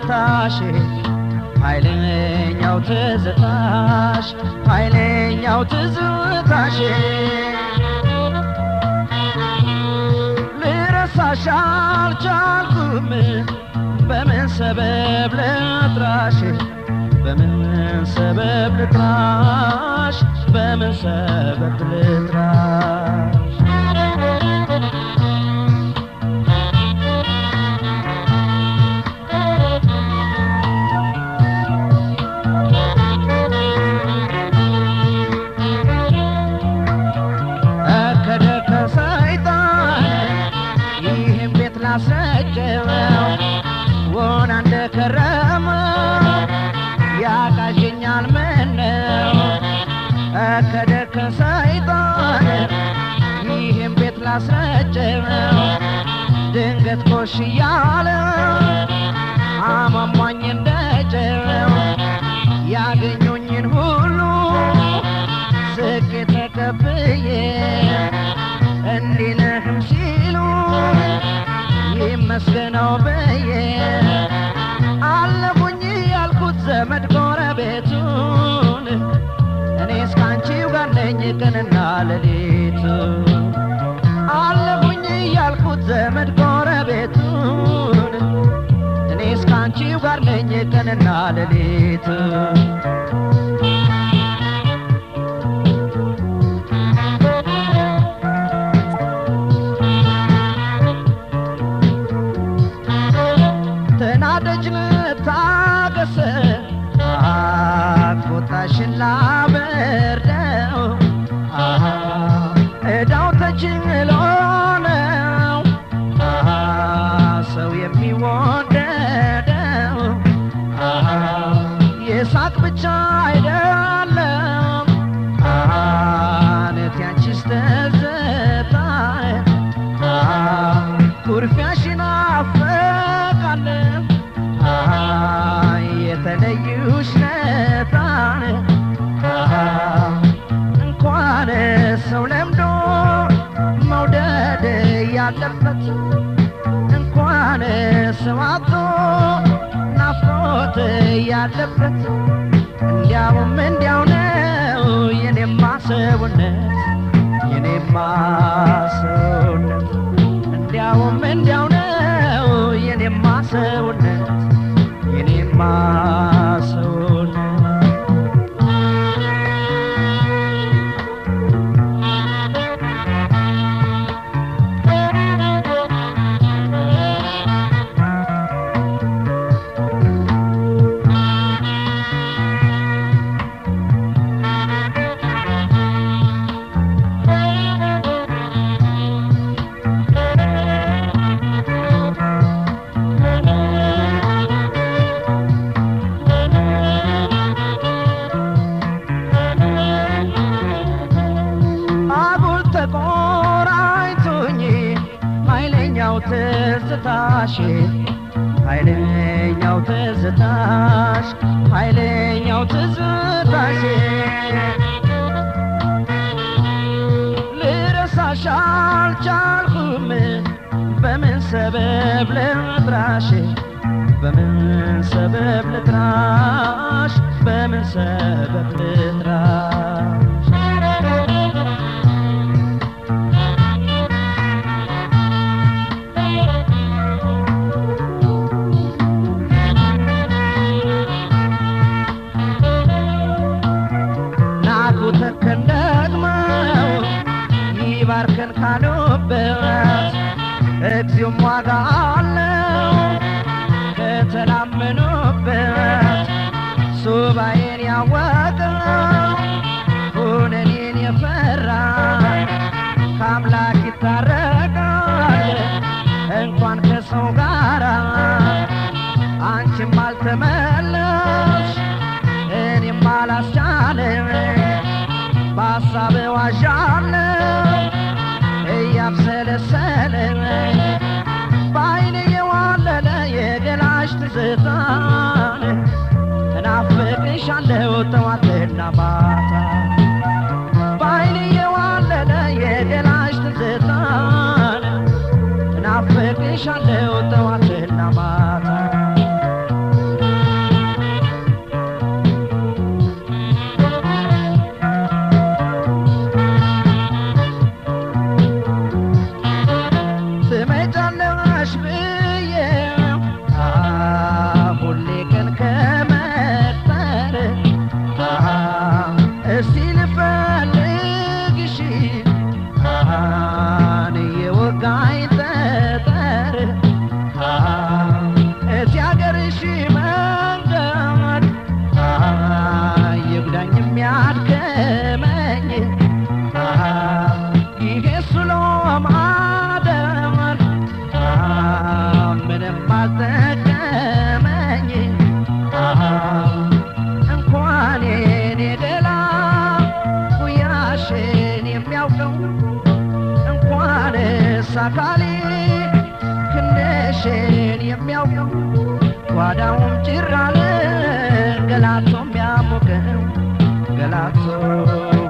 ትዝታሽ ኃይለኛው ትዝታሽ ኃይለኛው ትዝታሽ ልረሳሽ አልቻልኩም በምን ሰበብ ልጥራሽ በምን ሰበብ ልጥራሽ በምን ሰበብ ልጥራሽ እከደ ከሰይጣን ይህም ቤት ላስረጀው ወና እንደከረመ ያቃዠኛል ምነው እከደ ከሰይጣን ይህም ቤት ላስረጀው ድንገት ኮሽ እያለ አሟሟኝ እንደጀው ያገኙኝን ሁሉ ዝቅ ተቀብዬ እንዲህ ነህም ሲሉ ይመስገነው ብዬ አለፉኝ ያልኩት ዘመድ ጎረቤቱን እኔ እስካንቺው ጋር ነኝ ቀንና ሌሊቱ አለፉኝ ያልኩት ዘመድ ጎረቤቱን እኔ እስካንቺው ጋር ነኝ ቀንና ሌሊቱ ተናደጅ ልታገስ ቁጣሽን ላበርደው አሃ፣ እዳው ተችሎ ነው አሃ፣ ሰው የሚወደደው አሃ፣ የሳቅ ብቻ አይደለም አሃ፣ ነት ያንቺስ ትዝታ አሃ፣ ኩርፊያሽን አፈቃለን አሃ፣ የተለዩሽ ነታን አሃ፣ እንኳን ሰው ለምዶ መውደድ ያለበት እንኳን ሰው አጥቶ ናፍቆት ያለበት እንዲያውም እንዲያው ነው የኔማ ሰውነት የኔማ ሰውነት እንዲያውም እንዲያው ነው የኔማ ሰውነት የኔማ ሰውነት አጉል ተቆራኝቶኝ ኃይለኛው ትዝታሽ ኃይለኛው ትዝታሽ ኃይለኛው ትዝታሽ ልረሳሽ አልቻልኩም በምን ሰበብ ልጥራሽ በምን ሰበብ ልጥራሽ በምን ሰበብ ልጥራሽ ናኩ ተከን ደግመው ይባርከን ካሉበት እግዚኦም ዋጋ አለው ከተላመኑበት ሱባኤን ያወቀው ሁነኔን የፈራ ከአምላክ ይታረቃል እንኳን ከሰው ጋራ አንቺም አልተመለሽ እኔም አላስቻለም በሀሳብ ዋዣለው እያብሰለሰለ በአይኔ የዋለለ የገላሽ ትዝታን እናፍቅሻለሁ ጠዋትና ማታ በአይኔ የዋለለ የገላሽ ትዝታን እናፍቅሻለሁ ጠዋትና ማታ ነፍስ አካሌ ክንድሽን የሚያውቀው ጓዳውም ጭር አለ ገላቶ የሚያሞቀው ገላቶ